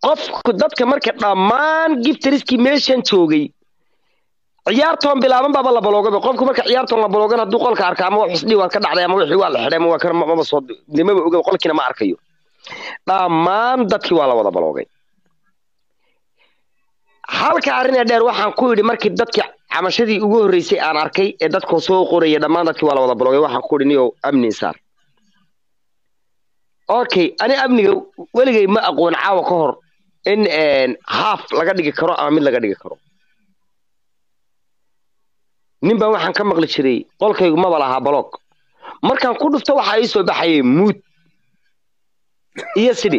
qofku dadka marka dhammaan giftriskii meeshan joogay ciyaartoon bilaaban baaba la baloogaba qofku marka ciyaartoon la baloogan hadduu qolka arka ama wax isdhii waa ka dhacday ama wixii waa la xidhay ama waa kan maba soo nimaba oga qolkiina ma arkayo dhammaan dadkii waa la wada baloogay halka arrin ee dheer waxaan ku yidhi markii dadkii camashadii ugu horreysay aan arkay ee dadkoo soo qoraya dhammaan dadkii waa la wada baloogay waxaan ku yidhi niyow amni saar okay ani amniga weligay ma aqoon caawa ka hor in haaf laga dhigi karo ama mid laga dhigi karo nin baan waxaan ka maqli jiray qolkaygu maba lahaa baloog markaan ku dhufto waxaa ii soo baxayay muud iyo sidhi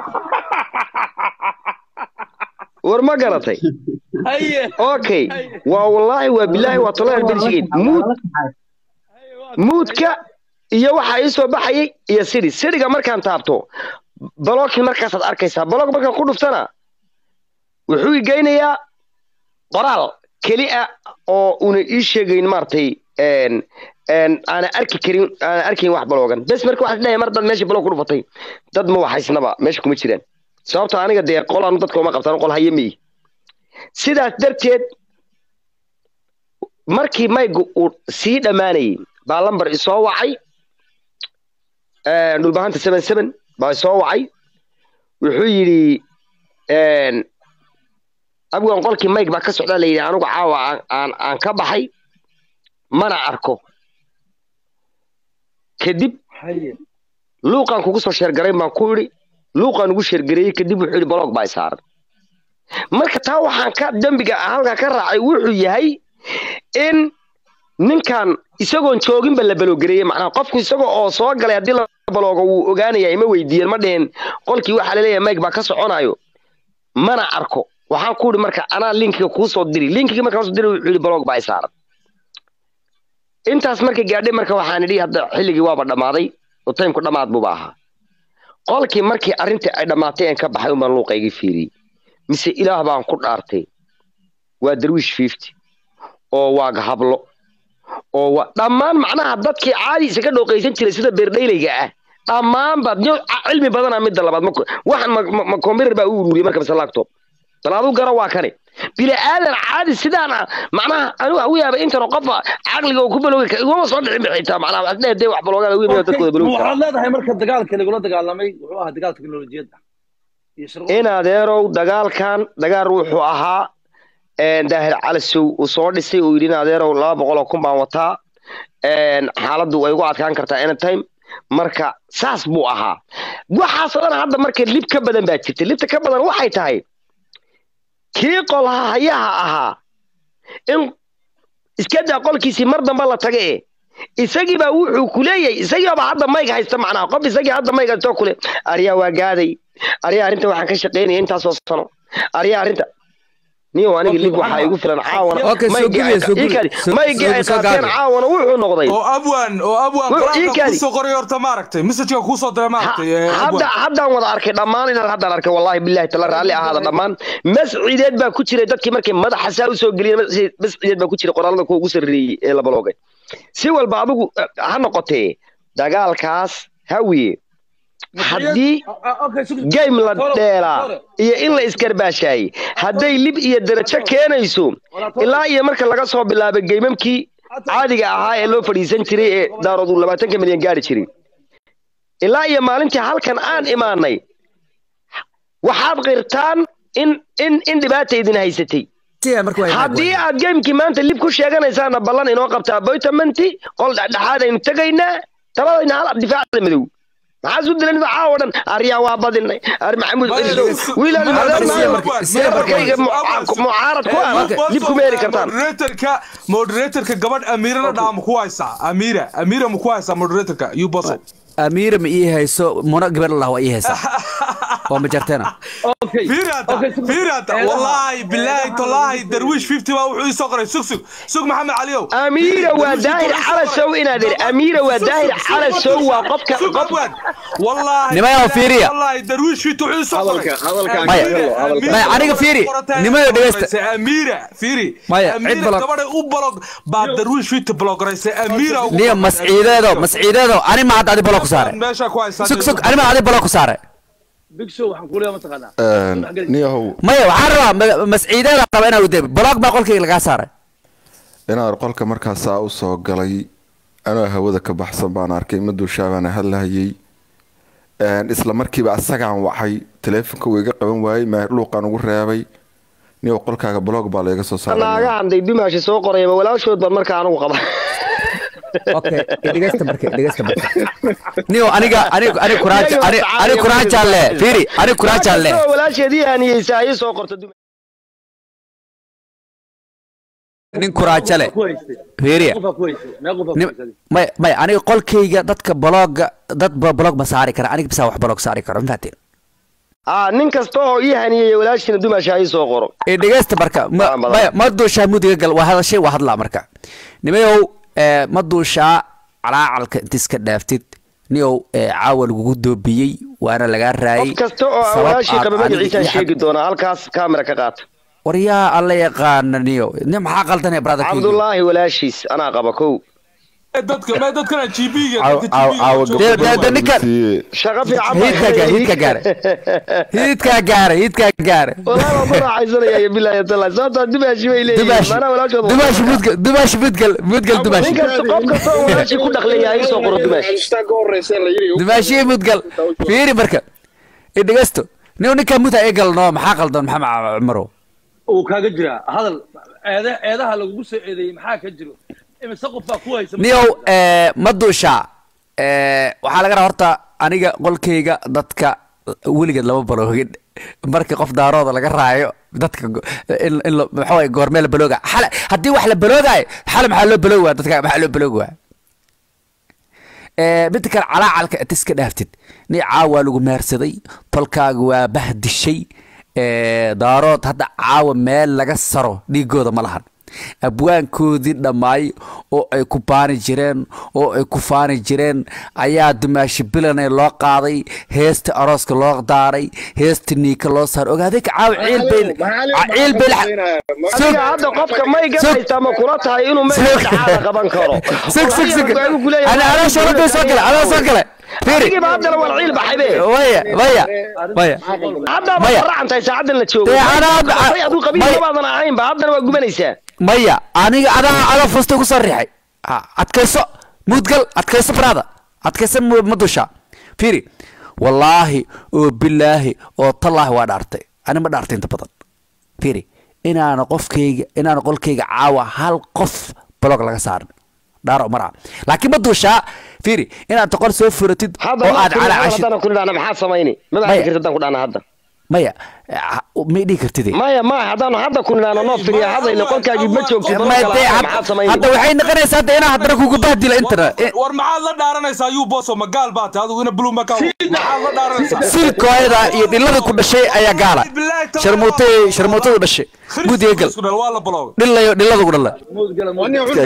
war ma garatay okay waa wallaahi waa bilaahi waa tolaa berjigeed muud muudka iyo waxaa ii soo baxayay iyo sidhi sidhiga markaan taabto baloogkii markaasaad arkaysaa baloog markaan ku dhuftana wuxuu i geynayaa qoraal keli ah oo una ii sheegayn maaragtay aana arki karin aana arkayn wax baloogan bes marka waxaad leeyahay mar dad meeshii baloog ku dhufatay dad ma waxaysnaba meesha kuma jiraan sababto aniga dee qolaanu dadka uma qabtaan qol haye miyi sidaas darteed markii mayga uu sii dhammaanayay baa lambar isoo wacay dhulbahanta seven seven baa isoo wacay wuxuu yidhi abgan qolkii mayg baa ka socdaa la yidhi anigu caawa aan aan ka baxay mana arko kadib luuqaan kugu soo sheergarayn baan ku idhi luuqaan ugu sheergareeyey kadib wuxuu yidhi baloog baa saaran marka taa waxaan ka dembiga halkaa ka raacay wuxuu yahay in ninkan isagoon jooginba la baloogareeyey macnaha qofku isaga oo soo galay haddii la baloogo wuu ogaanaya ima weydiiyeen ma dhehen qolkii waxaa laleeyahay mayg baa ka soconayo mana arko waxaan ku idhi marka anaa linkiga kuu soo diri linkigii markaan soo diri wuxuu yidhi baloog baa saaran intaas marka gaadhay marka waxaan idhi hadda xilligii waaba dhammaaday oo taymku dhammaad buuba ahaa qolkii markii arrintii ay dhammaatay aan ka baxay unbaan luuqaygii fiiriyey mise ilaah baan ku dhaartay waa darwiish fifty oo waa hablo oo waa dhammaan macnaha dadkii caadi isaga dhooqaysan jiray sida beerdhaylayga ah dhammaanba cilmi badana midda labaad waxan ma computer baa u ururiyey marka mise laptop bal aduu garo waa kane bini aadan caadi sidaana macnaha anigu u yaaba intan qofa caqliga oo ku baloogi kara iguma soo dhicin bixitaa macnaha waxaad leedahay wax baloogaan ugu yimid dadkooda baloogi waxaad leedahay marka dagaalka lagula dagaalamay wuxuu ahaa dagaal teknolojiyadda in adeerow dagaalkan dagaal wuxuu ahaa daahir calisow uu soo dhisay uu yidhi in adeerow laba boqol oo kun baan wataa xaaladdu way ugu adkaan kartaa anytime marka saas buu ahaa waxaasoo dhan hadda marka lib ka badan baa jirta libta ka badan waxay tahay kii qolhayaha ahaa in iska daa qolkiisii mar damba la taga e isagii baa wuxuu ku leeyahay isagiiba hadda mayg haysta macnaha qof isagii hadda mayg haystoo kule aryaa waa gaaday aryaa arrinta waxaan ka shaqaynaya intaasoo sano aryaa arrinta niyo aniga lib waxaa igu filan caawana maygii ay qaateen caawana wuxuu noqday oo abwan oo abwan quraanka kusoo qoray horta maaragtay messageka kusoo diray maaragtay hadda haddaan wada arkay dhammaan inaan haddaan arkay wallahi billahi tala raalli ahaada dhammaan masciideed baa ku jiray dadkii markay madaxa saa usoo geliyeen masciideed baa ku jiray qoraalada kuwa ugu sarreeyey ee la baloogay si walba adigu ha noqotee dagaalkaas hawiye haddii game la dheelaa iyo in la isgarbaashaayey hadday lib iyo darajo keenayso ilaa iyo marka laga soo bilaabay geymamkii caadiga ahaa ee loo fadhiisan jiray ee daaroodu labaatanka milyan gaari jiray ilaa iyo maalintii halkan aan imaanay waxaad qirtaan in in in dhibaata idin haysatay haddii aad geymkii maanta lib ku sheeganaysaana ballan inoo qabtaa boytamanti qol dhexdhexaad aynu tegaynaa taladayna hal difaacda madow maxaa su dilan caawa dhan aryaa waa badinay ar maxamuud wiilaadmarkayga mucaarad ku ah dib kuma heli kartaan moderatorka moderatorka gabadh amiirana dhaa ma ku haysaa amiira amiira ma ku haysaa moderatorka you boso amiira ma ii hayso muna gabadh lah waa ii haysaa waa ma jarteena fiirata fiirata wallaahi bilaahi tallaahi darwiish fifty baa wuxuu ii soo qoray sug sug sug maxamed caliyow amiira waa daahir calasow inaad iri amiira waa daahir calasow waa qofka qof wallaahi nimayaw fiiriya wallaahi darwiish fifty wuxuu ii soo qoray maya maya aniga fiiri nimayo dhegeysta amiira fiiri Maya, cid amiira balog- gabadhay u balog baa darwiish fifty blograysay amiira ugu niyo masciideedo masciideedo ani ma hadda adi balo ku saare meesha ku haysaa sug sug ani ma adi balo ku saare big show waxaan ku leeyahay mataqaanaa niyahow maya waxaan rabaa ma- masciideeda qaba inaa wade blog baa qolkayga lagaa saaray inaan qolka markaasaa u soo galay anoo hawada ka baxsan baan arkay maduushaa baana hadlahayay isla markiiba asagaan wacay taleefonka wuu iga qaban waayey luuqaan ugu reebay niyow qolkaaga blog baa layga soo saaray naaga handay dumaashi soo qorayaba walaashood baan markaa anigu qaba okay dhegeysta marka dhegeysta marka niyo aniga aniga aniga kuraaja aniga aniga kuraaja le fiiri aniga kuraaja le Kastoo walaasheedii aaniyeysa ayay soo qorta dumaashi nin kuraaja le ku haystay fiiri qofaa ku haystay mee qofaa ku nin haystay may may aniga qolkayga dadka blogga dad ba blog ma saari kara aniga bisaa wax blog saari karo ma fahateen aa nin kasta oo ii haniyeeya walaashiina dumaashi ayay soo qoro ee dhegeysta marka ma Aan badan. maya ma duushaa mudiga gal waa hadashay waa hadlaa marka nimayow ee, ma duushaa calaacalka inta iska dhaaftid niyow ee, caawa lagugu doobiyey waana lagaa raayay qof kasta oo sabab walaashii aan qaba aniga magaciisaan iyo sheegi doonaa halkaas kaamera ka qaata war yaa alla yaqaana niyo ni maxaa qaldanaya brother cabdullaahi walaashiis anaa qaba kow dadka ma dadkana GB-ga Caaw- caaw- caawa Dee- dee- gabadha dee ninkan- siiyey. shaqo fiican hiidkaa gaare hiidkaa gaare hiidkaa gaare hiidkaa gaare walaal waan ku raaxaysanaya bilaahi taala sababtaa dumaashi bay leeyihiin dumaashi maanaa walaashooda dumaashi mudgal dumaashi mudgal mudgal dumaashi nin kasta qof kasta oo walaashii ku dhaqlaya ay soo qoro dumaashi dumaashi mudgal fiiri marka ee dhegeysto niyo ninkaa muta ee galno maxaa qaldan maxamed cumarow uu kaaga jiraa hadal eede eedaha lagugu soo eedeeyey maxaa ka jiro imise qof baa ku haysa niyow ee, ma duushaa ee, waxaa laga rabaa horta aniga qolkayga dadka weligeed lama baloogin marka qof daarooda laga raayo dadka go- in in la- maxaa waye goormee la balooga xale haddii wax la baloogayo xale maxaa loo baloogi waa dadka maxaa loo baloogi waa Ee, midda kale calaacalka inta iska dhaaftid ni caawa lagu meersaday tolkaaga waa bahdishay ee, daarood hadda caawa meel laga saro dhiigooda ma lahan abwaankoodii dhammaay oo ay ku baani jireen oo ay ku faani jireen ayaa dumaashi bilane loo qaaday heesta arooska loo daaray heesta niika loo saaray ogaaday ka caawa ciil bay ciil bay adiga hadda qofka may garanaysaa ma kula tahay inuu meel dhacaada qaban karo sug sug sug ana ana shaqada soo gala ana soo gala fiiri adigiiba haddana waa ciil baxay be waya waya waya hadda Maya. ma racantahay saacadan la joogo Dee anaa hadda- Say aduu qabiil Maya. mabaadan ahaynba haddana waa gubanaysaa maya aniga adaa adaa fusta ku soo riixay Ha, adkayso mudgal adkayso brada adkayso mu- ma dusha fiiri wallaahi oo bilaahi oo tallaahi waa dhaartay ani ma dhaartay inta badan fiiri inaana qofkayga inaana qolkayga caawa hal qof blog laga saarin dhaaro mara laakiin ma dushaa fiiri inaad toqol soo furatid hadda oo aad calaacashid haddana ku dhahna maxaa samayni maba Maya. hadli kartid haddaan ku dhahna hadda maya eh, may dhihi kartid maya maya haddaanu hadda ku nidhaano noo firiya hadayna qolkaagii ma joogtid Ma dee, had- maxaa samayni hadda waxay noqonaysaa hadda inaa haddana kugu bahdila intana war maxaad la dhaaranaysaa yuu boso ma gaal baa tahay adigu ina blue maka maxaad la dhaaranaysaa silkooyada iyo dhilada ku dhashay ayaa gaala sharmuutay sharmuutadu dhashay gudiga gal Isku dhal, waa la balowday dhilayo dhilada ku dhala Iska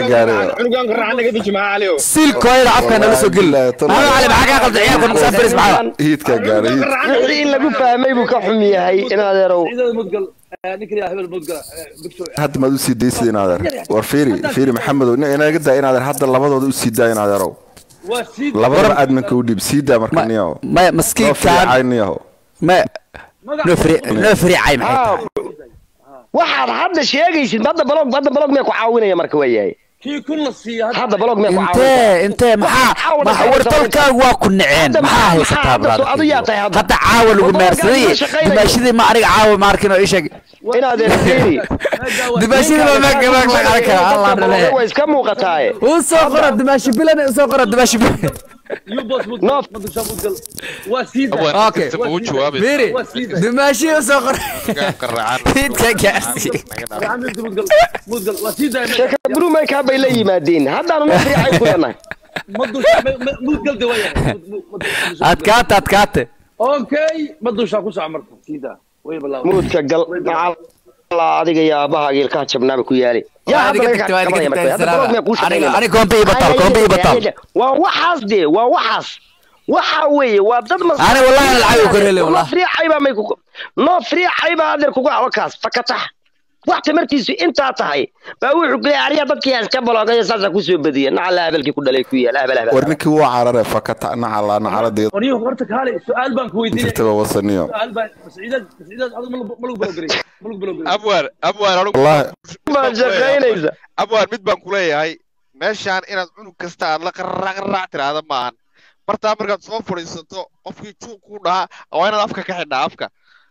gaaray. silkooyada afkaa nala soo geli maxamed cali maxaa kaa qalda ciyaalka musaafiris maxaa hiidkaa gaaray hiid wixii in lagu fahmay buu ka xum yahay in adeerow ciidada mudgal ninka yaa hebel mudgal big show hadda maad usii daysid in adeer war fiiri fiiri maxamedow nin inaga daa in adeer hadda labadooda usii daa in adeerow waa sii labadaba adminka u dhiib sii daa marka niyaho maya noo maskiinkaan fiicay niyaho ma noo firi- noo firiicay maxay Ah, tahay waxaad hadda sheegaysid hadda balog hadda balog mee ku caawinaya marka waa yahay kii kun la siiya hadda balog mee ku caawinaya intee intee maxaa Caawa ma- dhaqaale war dalkaagu waa ku naceen Hadda maxaa maxaa- haysataa maxaa hadda- adu yaa tahay brother hadda? hadda caawa lagu Waddanka meersaday gaadhiga shaqaynaya. dimaashadii ma aniga caawa ma arkin oo ii sheeg in adeer fiiri dimaashadii ma ma ma ma qalan kara allah dhale waa iska muuqataaye uu soo qora dimaashi bilan uu soo qora dimaashi bilan you boss mudgal Noof. madusha mudgal waa sii Abwaan daa Okay. kasta ma u jawaabaysa. Miri, Waa sii daa dimaashi uu soo qora Gaabka raacaan. Hiidka gaarsi. Maxamed mudgal mudgal waa sii daa sheeka blue maykaa bay la yimaadeen haddaanu noo fiicay ku leenahay madusha mudgal de waa yahay adkaate adkaate okay madusha ku soco marka sii daa way balaaw muudka gal macalla adiga iyo aabahaaga ilkaha jabnaaba ku yaali yaa hadda laga kabanaya marka hadda balog mee kuu shaqaynaya aniga kombe ii batal kombe ii batal waa waxaas dee waa waxaas waxa weeye waa dad mas Ani wallahi lacag u korele, wallahi. noo friicay baa may kugu noo friicay baa adeer kugu awakaas fakatax wax tamartiisu intaa tahay baa wuxuu ku leeyahay ariga dadkii iska baloogayo saasaa kusoo badiya nacala habelkii ku dhalay ku yaal habel habel war ninkii wuu carare fakata nacala nacaladeeda وريه horta kaale su'aal baan ku weydiinaya jirtaba wasaniyo su'aal baan masciidad masciidad adigu ma lagu balogray ma lagu balogray abwaan abwaan anigu Wallahi. baan shaqaynaysa abwaan mid baan kuleeyahay meeshaan inaad cunug kasta aad la qaraac qaraac tiraahda maahan martaa markaad soo fadhiisato qofkii juuq ku dhahaa waa inaad afka ka xidhaa afka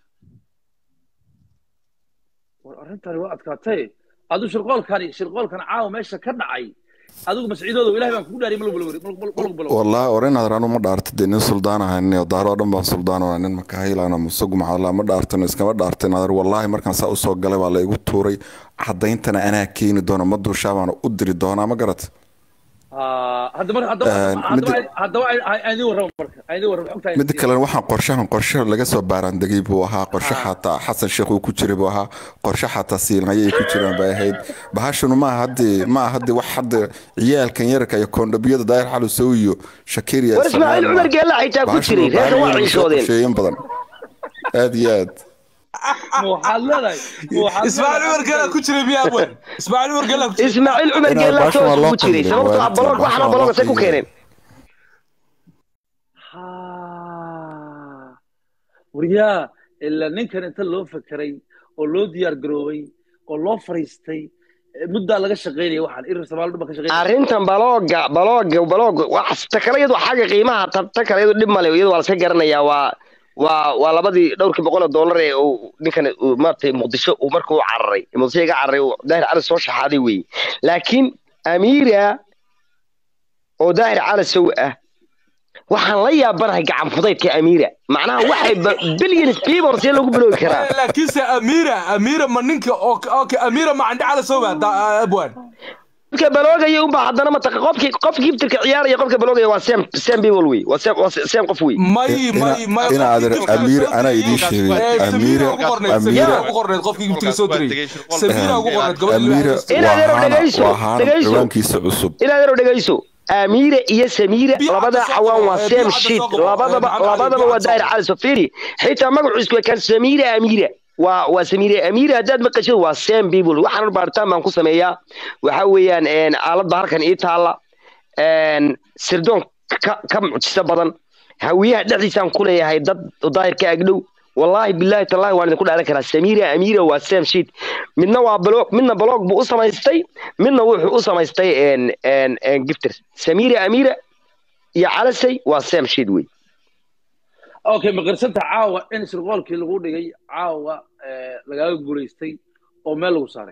war arrintani waa adkaatay adigu shirqoolkani shirqoolkan caawa meesha ka dhacay adigu masciidoodo ilaahay baan kugu dhaariyay ma lagu balogray ma lagu balogray wallahi war inaad anu ma dhaarta dee nin suldaan ahayn oo daaro oo dhan baan suldaan oo nin makahiilana musugu maxalla ma dhaartan iskama dhaartin adar wallahi markaan saa usoo galay waa la igu tuuray caddayntana anaa keeni doona ma duushaa baana u diri doonaa ma garat haddaba haddaba Een, haddaba mid- haddaba aydin warrama marka aydin warrama xogta midda kale waxaan qorshahan qorshe laga soo baaraandegay buu ahaa qorshe xataa xasan sheekh uu ku jiray buu ahaa qorshe xataa siilanaya ay ku jiraan bay ahayd bahashanu ma aha haddii ma aha haddii wax hadda ciyaalkan yararka iyo koondhabiyada daayir xalu sow iyo shakiriya war ismaaciil cumar geella xitaa ku jiray reerka waa ciishoodeen qorsheeyin badan aad iyo aad ma waxaad leedahay ma waxaad ismaaciil cumar geela ku jiray miyaa abwan ismaaciil cumar geela ku jiray ismaaciil cumar Inaa geella baasha waa toos loo ugu jiray qadiyay, sababtoo ah waa baloog baasha waxna waa balooga loo say ku qadiyay. keeneen Ha. waryaa ilaa ninkan inta loo fakeray oo loo diyaar garoobay oo loo fariistay eh, muddaa laga shaqaynaya waxaan irir soomaali dhan baa ka shaqaynaya arrintan balooga balooga balooga wax ta kale iyadu xagga qiimaha ta ta kale iyadu dhib male iyadu waa laska garanayaa waa waa waa labadii dhowrkii boqol oo dollar ee uu ninkan uu maaragtay muqdisho uu marka u cararay muqdisho iga cararay uu daahir cali soo shaxaaday weeye laakiin amiira oo daahir cali sow ah waxaan la yaabanahay gacan fudaydka amiira macnaha waxay billions people see lagu biloogi karaa laakiinse amiira amiira ma ninka oo okay amiira ma candhe cala soo baa abwan qofka baloogaya unbaa haddana mataqa qofkii qofka giftirka ciyaaraya qofka baloogaya waa same same people wey waa same waa same qof wey may may may ina adeer amiir anaa idiin sheegay amiira amiira ugu qorneed qofkii giftiga soo diray samiira ugu qorneed amiira gabadha Inaad yar waa haana dhegayso, waa haana dhegayso. ciwaankiisa cusub inaad yaro dhegayso amiira iyo samiira Biyo labada hadda soo xawaan qabo, waa biyo same hadda shit soo qabo, labadaba Maxamed Ali, labadaba biyo waa hadda daahir soo cali sofiri xitaa magaciisu waa kan samiira amiira waa waa samiira amiira haddaad maqashid waa same people waxaan baaritaan baan ku sameeyaa waxa weeyaan een, aaladda halkan ii taalla een, sirdoon ka ka mucjiso badan hawiyaha dhexdiisaan ku leeyahay dad daahir ka agdhow والله بالله تالله waan idinku dhaalan karaa samiira amiira waa same shit midna waa blog midna blog buu u samaystay midna wuxuu u samaystay en en en gifter samiira amiira iyo calasay waa same shit wey okay ma qirsanta caawa in shirqoolkii lagu dhigay caawa eh, lagaaga guulaystay oo meel lagu saaray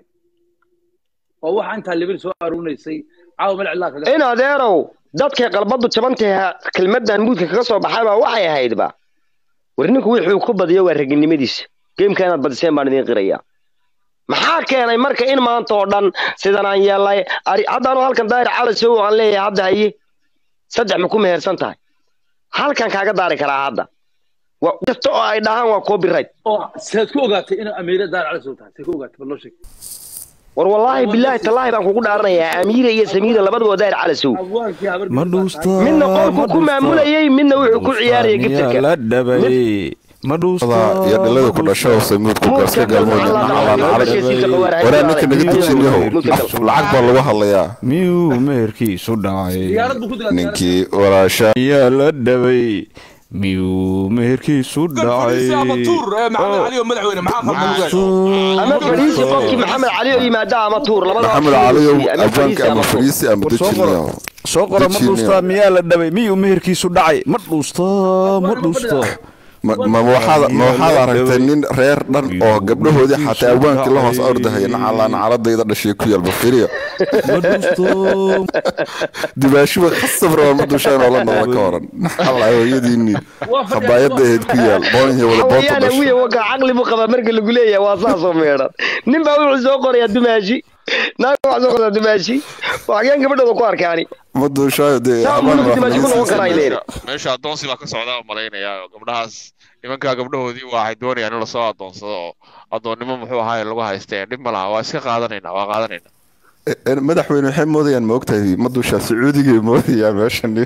oo waxa intaa libin soo aruunaysay caawa meel cidlaa kaga in adeerow dadkay qalbadu jabantaha kelmadan muudka kaga soo baxay baa waxay ahaydba war ninku wuxuu ku badiyo waa raginimadiisa geemka inaad badiseen baan idiin qirayaa maxaa keenay marka in maanta oo dhan sidan aan yeelay ari- haddaanu halkan daahir calasow aan leeyahay hadda haye saddex ma ku mehersan tahay halkan kaaga daari karaa hadda wa kasta oo ay dhahaan waa copyright oo seed ku ogaatay inuu amiire daar cali soo tahay seed ku ogaatay bal loo sheeg war wallaahi bilaahi tallaahi baan kugu dhaaranayaa amiira iyo samiira labadaba waa daahir calasow abwaalkii habar ma dhuusta midna qolku ku maamulayay midna wuxuu ku ciyaarayay giftirka la dhabay ma dhuusta iyo dhilada ku dhasho oo samuudku gaska galmooda waraa waraa ninka naga dejinayo lacag baa lagu hadlayaa miyuu meherkiisu dhacay diyaarad buu ku dilaa ninkii walaasha yaa la dhabay miyuu meherkiisu dhacay abatuur maxamed cali oo madaxweyne maxaa qalban ama fariisi qofkii maxamed cali oo yimaada ama tuur labada maxamed caliyow ajaanka ama fariisi ama dejinayo soo qora ma Dejinaya. dhuustaa miyaa la dhabay miyuu meherkiisu dhacay ma dhuusta ma dhuusta ma ma waxaad ma waxaad aragtay nin reer dhan oo gabdhahoodii xataa awaankii la hoos ordahaya nacala nacaladayda dhashay ku yaal bafiriya ma dhuusta dibaashuba khasab raba ma dushaan oo la noqda ka waran nacala hooyadiinii khabaayada ahayd ku yaal boonyo wada boonta xawayaana wiya dhasho waka caqli buu qabaa marka lagu leeyahay waa saasoo meedhan nin baa wuxuu soo qorayaa dumaashi naag waxaa soo qorayaa dumaashi waxyaan gabadhooda ku arkaani ma duushaayo dee Saa habaan mulug dimaashi ku noqon karaa ileen meesha addoonsi baa ka socdaa oo malaynayaa oo gabdhahaas nimankaa gabdhahoodii waxay doonayaan in lasoo addoonsado oo addoonnimo muxuu ahaay lagu haystee dhib ma laha waa iska qaadanaynaa waa qaadanaynaa madaxweyne waxay moodayaan ma ogtahay ma dushaa sacuudigay moodayaan meeshan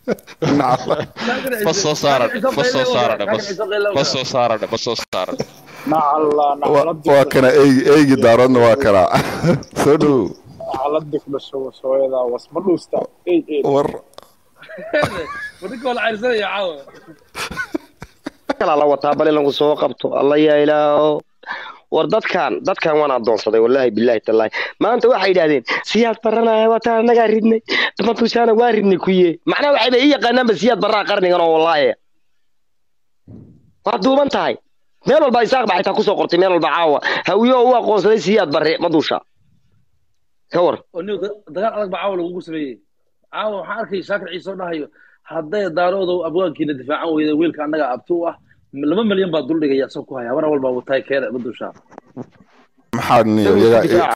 bas soo saaran bas soo saaran bas bas soo saaran bas soo saaran nacala waa nacaladi waa kana eygi eygi daaradna waa kana soo dhow nacaladi ku dhasho wasooyada wasma dhuusta ey ey war wadinka waa la cayrsanaya caawa kala la wataa bal in lagu soo qabto alla yaa ilaaho war dadkan dadkan waan adoonsaday wallaahi bilaahi tallaahi maanta waxay yidhaahdeen siyaad baranaya wataan annagaa ridnay matusaana waa ridnay kuye macnaha waxayba ii yaqaanaanba siyaad barraa qarnigan oo wallaahi waa duuban tahay meel walba isaaq baa xitaa kusoo qortay meel walba caawa hawiyo u aqoonsaday siyaad barre madusha ka war oo nin dagaal adag baa caawa lagugu sameeyey caawa waxaan arkay shaakir ciise oo dhahayo hadday daaroodow abwaankiina difaacan weyda wiilka annaga abti u ah laba milyan baa duldhigaya asoo ku haya habana walba wataay keena madusha maxaa niyo iyagaa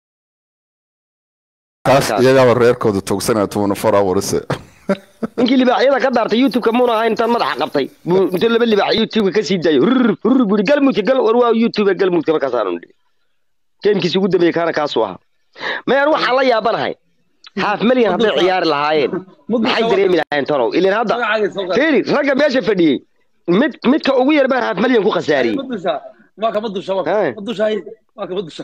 kaas iyagaaba reerkooda toogsanaya tobana four hours ninkii libaaxyada ka daartay youtube-ka muuna ahayn intaan madaxa qabtay buu intuu laba libaax youtube-ka ka sii daayo rur rur buu yidhi galmudka gal war waa youtube galmudka markaasaanu nidhi geemkiisi ugu dambeeyey kaana kaasuu ahaa mayaan waxaan la yaabanahay haaf malyan hadday ciyaari lahaayeen maxay dareemi lahaayeen tanow ilan hadda magacaaga soo qaad fiiri ragga meesha fadhiyey mid midka ugu yar baan haaf malyan ku khasaariyey madusha waa ka madusha waa ka Hey. madusha hay waa ka madusha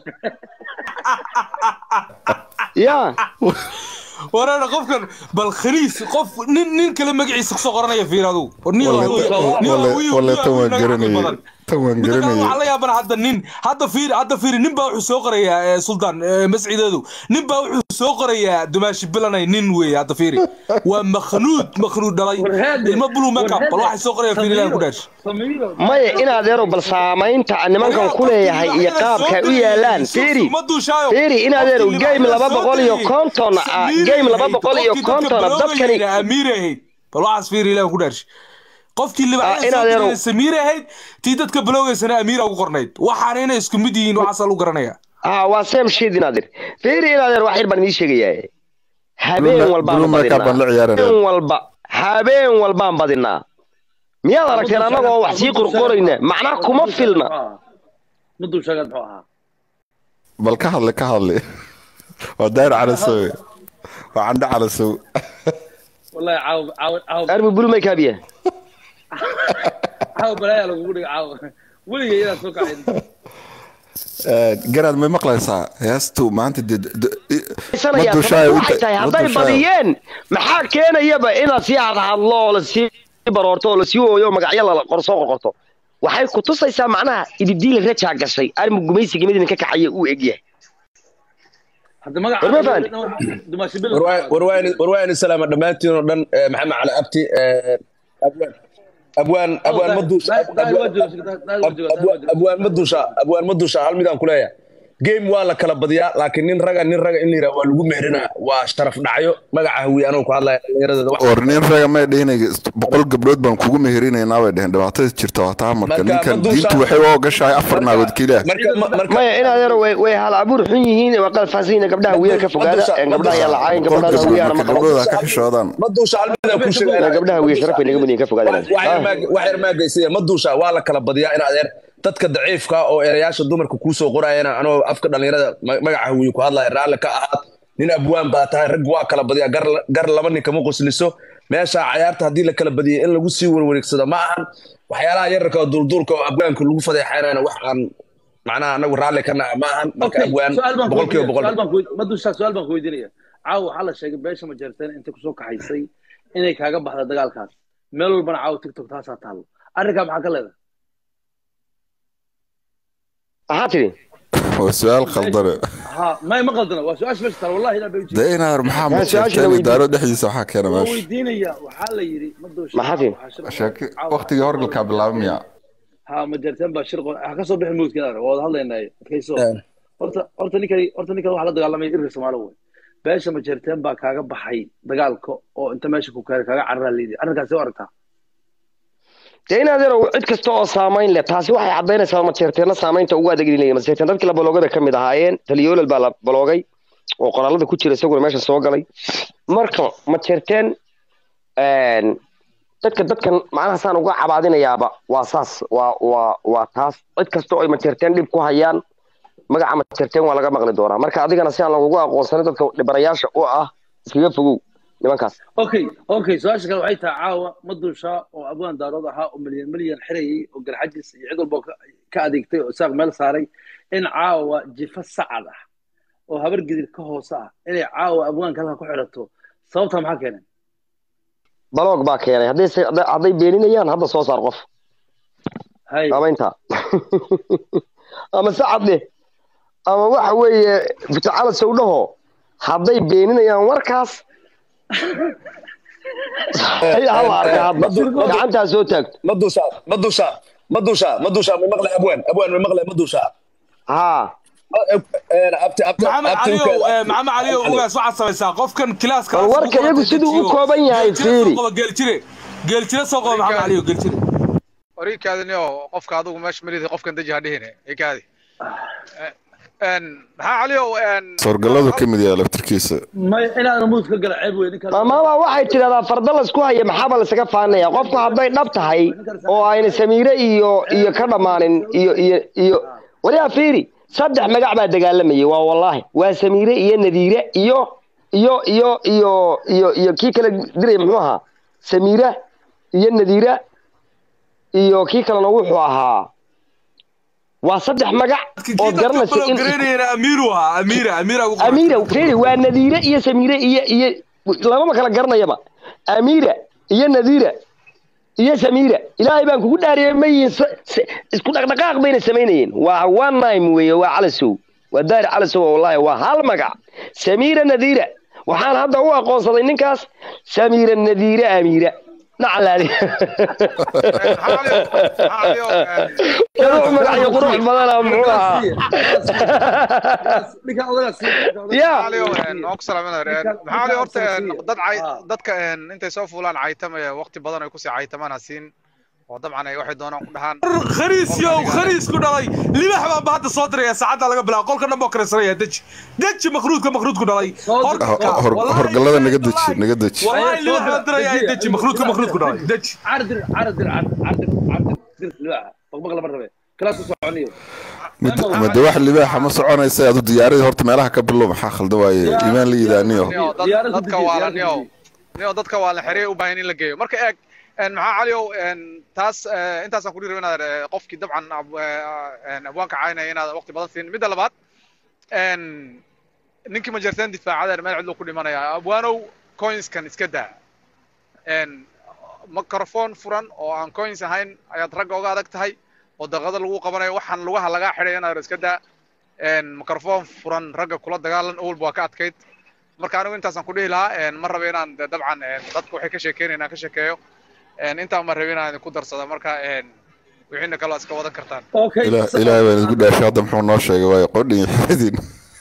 yaa wareena qofkan bal khaniis qof nin nin kale magaciisa kusoo qoranaya fiir adigu war nin Walle- waa- nin waa walle- wiil- walle wiil- tan waan wiil naga garanayay. badan. Tan waan Midda kale garanayay. waxaa la yaabana hadda nin hadda fiiri hadda fiiri nin baa wuxuu soo qorayaa eh, sultan eh, masciideedu nin baa wuxuu soo qorayaa dumaashi bilanay nin weeye hadda fiiri waa makhnuud makhnuud dhalay ilmo blue makeup bal waxay soo qorayaan fiiri ilaah ku dhaash samiiro maya in adeerow bal saamaynta aan nimankan ku leeyahay iyo qaabka ay u yaalaan fiiri fiiri in adeerow game laba boqol iyo konton ah game laba boqol iyo konton ah dadkani amiir ahayd bal waxaas fiiri ilaah ku dhaash qofkii Ah, libaaxyada in soo adeero- qorayay samiir ahayd tii dadka baloogaysana amiira ugu qornayd waxaana inay isku mid yihiin waxaasaa lagu garanaya ah waa sam shid in adeer fiiri in adeer wax yar baan idiin sheegayaa habeen Blue- walbaan Blue makeup baan la badinaa ciyaaraya. habeen walba habeen walbaan badinaa miyaad aragteen annagoo wax sii qorqorayna macnaha kuma filna madushaga muxuu ahaa bal ka hadle ka hadle waa daayir calasow waa candho calasow wallahi caawa caawa caawa armi bulu may kaabiya caawa balaaya lagugu dhiga caawa weligay inaad soo kacayn garaad may maqlaysaa heestu maanta dee sanaya waxay tahay hadday badiyeen maxaa keenayaba inaad sii hadhadlo oo lasii baroorto oo lasii ooyo oo magacyo la qorsoo qorqorto waxay ku tusaysaa macnaha ididiila rajaa gashay armi gumaysiga mid idinka kacaya uu egyahay hadda magaca War ma fahanti? dumaashi bil warwaayni salaama dhammaantiin oo dhan eh, maxamed cali abti eh, abwaan abwaan abwaan ma duusha abwaan ma duusha abwaan ma duusha hal midaan kuleeyahay game waa la kala badiyaa laakiin nin raga nin raga in la yidhaha waa lagu mehrinaa waa sharaf dhacyo magaca hawiye anuu ku hadlaya dhallinyarada wax war nin raga may dhihinay boqol gabdhood baan kugu meherinaynaa bay dheheen dhibaatada jirta waa taa marka Marka, ninkan ma duusha- diintu waxay u ogashahay afar naagood keliya marka ma- marka maya in adeero way way hal abuur xun yihiin waa qalfaansan yihiin gabdhaha wiilka ka fogaada Madusha- ee gabdhaha ayaa lacaayin boqol gabdhaha gabdhood wiyaana marka maqlo gabdhooda ka xishoodaan ma duusha hal midaan ku Ee, sheegaya gabdhaha wiya sharaf bay naga mudan ka fogaada wax yar maa- wax yar maa geysaya ma duusha waa la kala badiyaa in adeer dadka daciifka oo erayaasha dumarka kuu soo qorayana anoo afka dhallinyarada ma- magaca hawiye ku hadlaya raalli ka ahaad nin abwaan baa tahay rag waa kala badiyaa gar gar laba nin kama qosliso meesha cayaarta haddii la kala badiyay in lagu sii warwareegsado ma ahan waxyaalaha yararka oo duulduulka oo abwaanka lagu fadeexaynayna wax aan macnaha anagu raalli ka naha ma ahan marka abwaan boqol kiiba boqol madusha su-aal baan ku weydiinaya caawa waxaa la sheegay beesha majeerteen intay kusoo kaxaysay inay kaaga baxda dagaalkaas meel walbana caawa tiktok taasaa taallo arrinkaa maxaa ka leedahay maxaa tidhi waa su-aal khaldane ha may ma qaldana waa su-aasha meesha taal wallahi ilaa bay dee inaar maxaa Yaa, su-aasha la majeerteen weydiin. daaro dhexdiisa waxaa keena waa meesha weydiinaya waxaa la yidhi madusha Maxaa tidhi? sheeki waqtigii horgalkaa bilaabmaya ha majeerteen baa shir qor- ha ka soo bixin mawdkina waa wada hadlaynaaye adkayso horta horta ninkan horta ninkan waxaa la dagaalamaya irir soomaali wey beesha majeerteen baa kaaga baxay dagaalka oo inta meesha ku keenay kaaga cararaa liidi arrinkaasi u aragtaa dee in adeerow cid kasta oo saamayn leh taasi waxay caddaynaysaa majeerteenna saamaynta ugu adeeglinaya majeerteen dadkii la baloogay bay ka mid ahaayeen taliyoolal baa la baloogay oo qoraalada ku jira isaguna meesha soo galay marka majeerteen dadka dadkan macnaha saan uga cabaadinayaaba waa saas waa waa waa taas cid kasta oo ay majeerteen dhib ku hayaan magaca majeerteen waa laga maqli doonaa marka adigana si aan lagugu aqoonsanin dadka dhibanayaasha u ah iskaga fogow nimankaas okay okay su-aasha kale waxay tahay caawa ma dushaa oo abwaan daarood ahaa oo milyan milyan xirayay oo garxajis iyo cid walba ka- ka adeegtay oo isaaq meel saaray in caawa jifa sacad ah oo habar gidir ka hoose ah inay caawa abwaanka halka ku xidhato sababta maxaa keenay baloog baa keenay hadday se- hadday- hadday beeninayaan hadda soo saar qof hay ama intaa ama sacad dheh ama waxa weeye futacala sawdhaho hadday beeninayaan warkaas ayaa hala arka hadda gacantaa soo taagto ma dushaa ma dushaa ma dushaa ma dushaa ma maqlay abwaan abwaan ma maqlay ma dushaa haa abti abti maxamed abti caliyow eh, maxamed caliyow ugaas waxaad samaysaa qofkan kilaaska Bal warka iyagu siduu u kooban yahay, fiiri. geeljire geeljire soo qaba maxamed caliyow geeljire warikaadini oo qofka adigu meesha maridi qofkan deji ha dhihine ikaadi maxaa caliyow soorgalladu ka mid yahay laftirkiisa may inaan muud ka gala ceeb wey ninkaas maamaba waxay tidhahdaa farda laysku haya maxaaba laysaga faanaya qofku hadday dhab tahay oo ayna samiire iyo iyo ka dhammaanin iyo iyo iyo waliyaa fiiri saddex magac baa dagaalamayay waa wallaahi waa samiire iyo nadiire iyo iyo iyo iyo iyo iyo kii kale diray muxuu ahaa samiira iyo nadiira iyo kii kalena wuxuu ahaa waa saddex magac oo garanaysa in garanayana amiiru ahaa amiira amiira ugu qoran. amiira fiiri waa nadiire iyo samiire iyo iyo lamama kala garanayaba amiira iyo nadiira iyo samiira ilaahay baan kugu dhaariyay ma yihiin s- s- isku dhaqdhaqaaq bayna samaynayeen waa one nime weeye waa calasow waa daari calasow wallahi waa hal magac samiira nadiira waxaan hadda u aqoonsaday ninkaas samiira nadiire amiira nacalaadi wuxuu magacyo qurux badana muxuu ahaa ninkan odagaa sii ya waan ku salaaminaya maxaa cali horta dad cay- dadka intay soo fuulaan caytamaya waqti badan ay kusii caytamaan ha siin oo dabcan ay waxay doonaan ku dhahaan khaniis yow khaniis ku dhalay libax baan ba hadda soo diraya saacadda laga bilaabo qolka dhan boo karesanaya deji deji makhruudka makhruudku dhalay Hor- hor- horgallada naga deji naga deji wallahi libax baan diraya ay deji makhruudka makhruudku dhalay deji cardir cardir cardir cardir dir libaaxa baqbaq lama rabe kalaas ku soconiyo Mid- made wax libaaxa ma soconaysa adu diyaaradii horta meelaha ka bilow maxaa khaldan waaye imaan la yidaaniyo Nio, dad- Diyaarad ku dadka deji, waa la diyaarad ku nio deji. nio dadka waa la xeriyay u baahan in la geeyo marka eeg een, maxaa caliow een, taas eh, intaasaan ku dhiiri inaad eh, qofkii dabcan ab- eh, een, abwaanka caynaya inaad waqti badan siin midda labaad een, ninkii majarteen difaacadeer meel cidluu ku dhimanaya abwaanow coinskan iska daa een, microphone furan oo aan coins ahayn ayaad ragga uga adag tahay oo daqada lagu qabanayo waxaan lugaha lagaa xidhay inaad iska daa een, microphone furan ragga kula dagaalan owlba waa ka adkayd marka anigu intaasaan ku dhihi lahaa een, ma raba inaan de dabcan een, dadka waxay ka sheekeynayaan aan ka sheekeeyo een, intaan ma rabin inaan ku darsado marka een, wixiina kaloo iska wadan kartaan okay Ilaah- ilaahay baan isku dhaashay hadda muxuu noo sheegay waaye qodhin xidin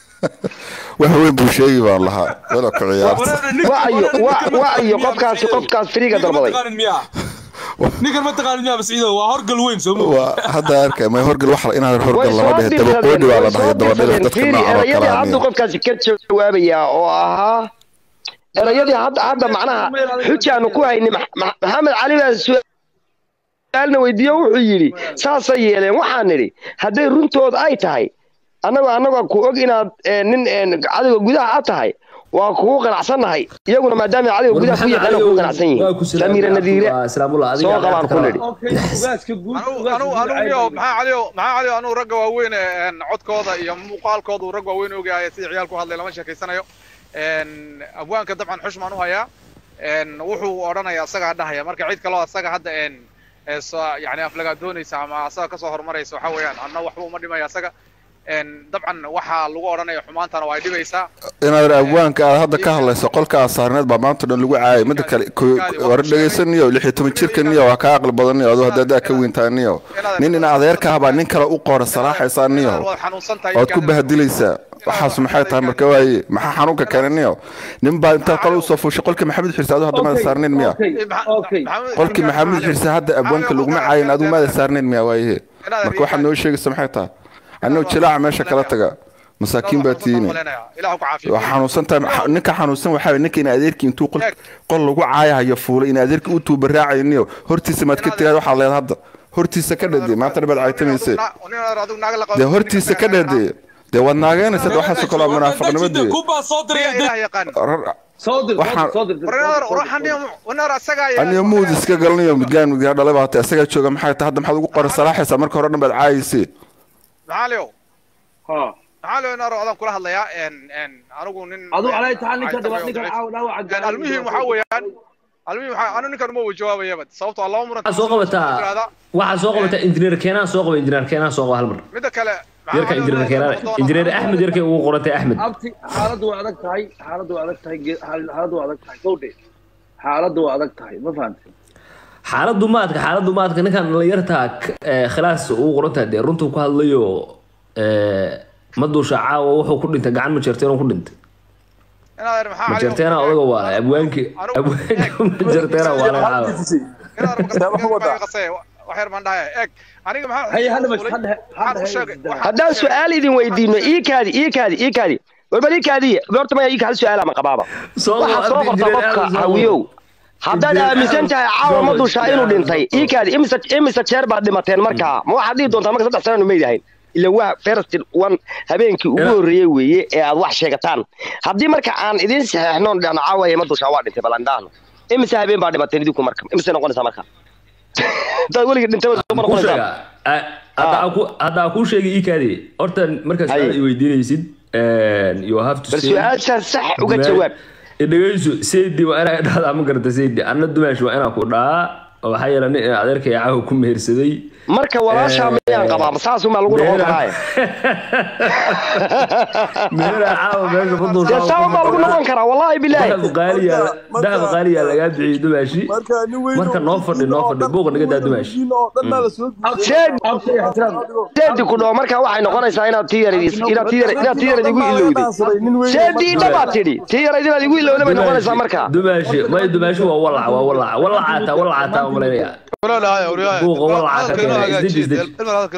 wax weyn buu sheegi baan lahaa wala ku ciyaarta wacyo wa- wacyo qofkaasi qofkaas firiga dalbaday ninkan ma taqaanin miyaa masciido waa horgal weyn soo moog waa hadda arkay may horgal wax inaan way horgal lama soo dhehe dabaqoodhi baa la dhahay dabadhilif dirsadeen dadka fiiri noocan oo erayadii kale hadduu aniyo qofkaasi ka jawaabayaa oo ahaa erayadii hadda hadda macnaha xujaanu ku hayni Ma- Ma- maxamed cali baa su-aalna weydiiyo wuxuu yidhi saasay yeeleen waxaan nidhi hadday runtood ay tahay annagoo annagoo ku og inaad eh, nin eh, cadowga gudaha a tahay waa kugu qanacsannahay iyaguna maadaama cadowga gudaha ku yaqaana kugu qanacsan yihiin samiira nadiire soo qabaan ku nidhi okay ugaaska guud anu anu anu nio maxaa calio maxaa calio anu ragga waaweyn ee een, codkooda iyo muuqaalkooda uu rag waaweyn ogaaya sida ciyaalku hadlay lama sheekaysanayo een, abwaanka dabcan xushmaan u hayaa een, wuxuu odhanaya asagaa dhahaya marka cid kaloo asaga hadda een, ee soo- yani aflagaa doonaysa ama asaga kasoo horumaraysa waxa weeyaan anna waxba uma dhimaya asaga een, dabcan waxaa lagu odhanaya xumaantana waa ay dhibaysaa inaad abwaanka aad hadda ka hadlayso qolka aad saarneed baa maanta dhan lagu caayay midda kale ko- war dhegaysaniyo lix iyo toban jirkaniyo waa kaa aqli badaniyo aduu hadda adaa ka weyntaaniyo nin in adeerka ah baa nin kale u qoora salaaxaysaaniyo waad xanuunsan tahay ood ku bahadilaysaa waxaas maxay tahay marka waaye maxaa xanuunka keenaniyo nin baa intaad qol usoo fuushay qolkii maxamed xirse aduu hadda maada saarneyn miya okay qolkii maxamed xirse hadda abwaanka laguma caayin aduu maada saarneyn miya waaye marka waxaad noo sheegaysa maxay tahay anoo jilaaca meesha kala taga masaakiin baa tiine ilahu ku caafiyo waa xanuunsan tahay xa- ninka xanuunsan waxaa waye ninka in adeerkii intuu qol qol lagu caayahayo fuulay in adeerkii u tuubaraacayo hortiisa maad ka tiraad waxaa leed hadda hortiisa ka dhade maanta dhabaad caytamayse dee hortiisa ka dhade dee waad naageenaysa waxaasoo kale waa munaafaqnimo dee kubaa soo diraya ilaah yaqaan soo dir Waxaan- soo dir warinaar ruuxan wanaar asaga aniga muud iska galanayo midgaan midgaan dhalay baa tahay isagaa jooga maxay tahay hadda maxaad ugu qoran salaaxaysaa marka hore dhan baad caayisee maxaaliow ha maxaaliow inaar adaan kula hadlayaa en en anigu nin aduu calay tahay ninka ay dhaba tahay ninka oo caawa dhaawaca En almuhim waxaa weeyaan almuhim waxaa anu ninkan uma jawaabayaba sababtoo ah laba muran waxaa soo qabataa waxaa soo qabataa injineer keenaan soo qaba injineer keenaan soo qaba hal mar midda kale yarka injineer keenaan injineer axmed yarkay ugu qorantay axmed abti xaaladdu waa adag tahay xaaladdu waa adag tahay ge- xaal- xaaladdu waa adag tahay gowdhe xaaladdu waa adag tahay ma fahantay xaaladdu maadka xaaladdu maadka ninkan dhalinyartaa k- ee, khilaas ugu qorantahay dee runtuu ku hadlayo ee, ma duusha caawa wuxuu ku dhintay gacan ma jeerteen ku dhintay inaad maxaa ma jeerteena odaga waa abwaanki abwaanki ma jeerteena waa laga caawa wax yar baan dhahay eeg aniga maxaa haye hadda bas hadda waxaan u sheegay waxaan- haddaan su-aal idin weydiino ii kaadi ii kaadi ii kaadi warbal ii kaadiya horta maya ii hal su-aal ama qabaaba Soo waxaad soo qabo, qorta injineer qofka Aadan soo hawiyow qabo. haddaad Injineer aaminsan Aadan tahay caawa ma soo dushaa qabo, inuu injineer dhintay Aadan ii kaadi imise imise jeer baad dhimateen markaa ma waxaad dhihi doontaa marka saddex sananu meydahayn ila waa first one habeenkii ugu Ina- horreeyey weeye ee aad wax sheegataan haddii marka aan idin saxeexnoon dhahno caawaya ma dushaa waa dhintay balandhaano imise habeen baa dhimateen idinku marka imise noqonaysaa marka hadaad weligii dhintay ma ku noqonaysaa sheega a- hadda aan ku- hadda aan kuu sheegay ii kaadi horta markaas Haye. aad i weydiinaysid you have to bal say su-aashaan sax uga jawaab dhegeyso saydi waa inaa dhahdaa ma garata saydi anna dumaash waa inaan ku dhahaa oo waxaa yeela nin adeerkay caawa ku mehersaday marka walaashaa miyaan qabaa ma saasumaa lagu noqon karaaye meheraa caawa meesha ku dee saa baa lagu noqon karaa wallaahi bilaahi dahab qaaliya dahab qaaliya lagaa bixiyey dumaashi marka noo fadhi noo fadhi buuqa naga daa dumaashi seedi ku dhaho markaa waxay noqonaysaa inaad tii yarid inaad tii yarid inaad tii yarid igu ilowday seedii dhabaad tidhi tii yarid inaad igu ilowday bay noqonaysaa markaa dumaashi may dumaashi waa walac waa walac walacaataa walacaataa u malaynaya buuqa walaca ka keenay isdeji isdeji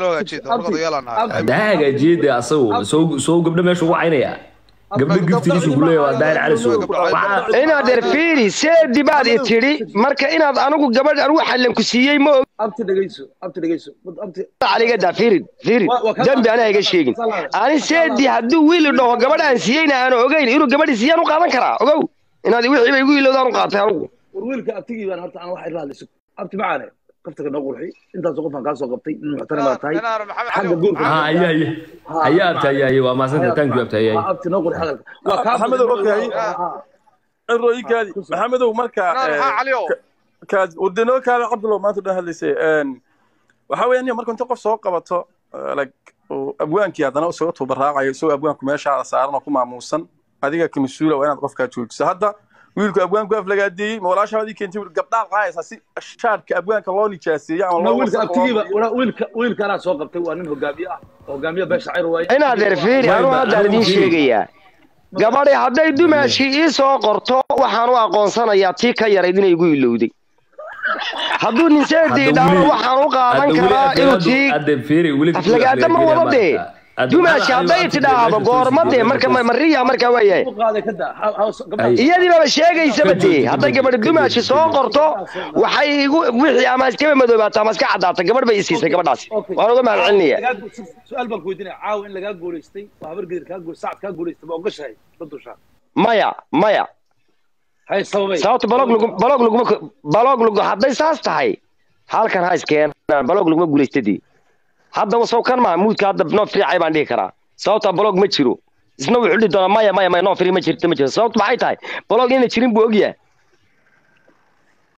haddaa hagaajiyey dee asagu soo soo gabdho meesha ugu caynaya gabdho giftigiisu ku leeyahay waa daahir cali soo waxaa inaad erfiiri seedi baad i tidhi marka inaad anigu gabadh anigu xallan ku siiyey ma og abti dhegeyso abti dhegeyso abti aliga daa fiirid fiirid dembi anaa iga sheegin ani seedi hadduu wiili dhaho gabadh aan siiyeyna aan ogeyn inuu gabadhi siiyaan u qaadan karaa ogow inaad wixii bay igu ilowdaan u qaatay anigu war wiilka abtigii baan horta aan wax irla hadlayso abti macaane qaftaga noo qurxi intaasoo qofaan kaa soo qabtay nin muxtaram baa tahay xagga guurka ha ayaa ayaa ayaa abta ayaa ayaa waa maasanta thank you abta ayaa Ha, abti noo qurxi hadalka waa kaa Maxamedow, okay. cirooyinkaadi maxamedow marka maxaa caliyow kaad wadanoo kaada cabdulo maanta dhan hadlaysay waxaa weeyaan niyo marka inta qof soo qabato eh, like uu abwaankii haddana isaga tubaraacayo isagoo abwaanku meeshaada saaran oo ku maamuusan adiga ka mas-uula waa inaad qofkaa joojiso hadda wiilku abwaanku aflagaadeeyey ma walaashaadii keentay wiil gabdhaad qaayaysaa si shaadka abwaanka loo nijaaseeyo ama na loo wiilka wasakh abtigiiba loo- wala- wiilka wiilka anaa soo qabtay waa nin hogaamiye ah hogaamiye beesha cayr waaye inaad erfiiri anuu haddaan idiin sheegayaa gabadhi hadday dumaashi ii soo qorto waxaan u aqoonsanayaa tii ka yarayd inay igu ilowday hadduu nin seedii dhaho waxaan u qaadan karaa inuu tii hadda fiiri weli aflagaada ma wada dee dumaashi hadday tidhaahdo goorma dee marka ma- mariya markaa waa yahay u qaaday ka daa Ha- ha- gabdhaha- iyadiibaba sheegaysaba dee hadday gabadhi dumaashi soo qorto waxay igu wixii ama iskaba madoobaato ama iska caddaata gabadh bay isiisay gabadhaasi Okay. waan uga mahad celinaya Lagaa- su-aal baan ku weydiinaya caawa in lagaa guulaystay oo habar gedir kaa guul sacad kaa guulaystay ma ogashahay ma dushaa maya maya hay sababay sababta balog lagu balog laguma balog lagu hadday saas tahay halkan ha iskeenaan balog laguma guulaystadii hadda wasow kan maa muudka hadda noo fiicay baan dhihi karaa sababta balog ma jiro isna wuxuu dhihi doonaa maya maya maya noo firi ma jirto ma jiro sababta maxay tahay balog inay jirin buu ogyahay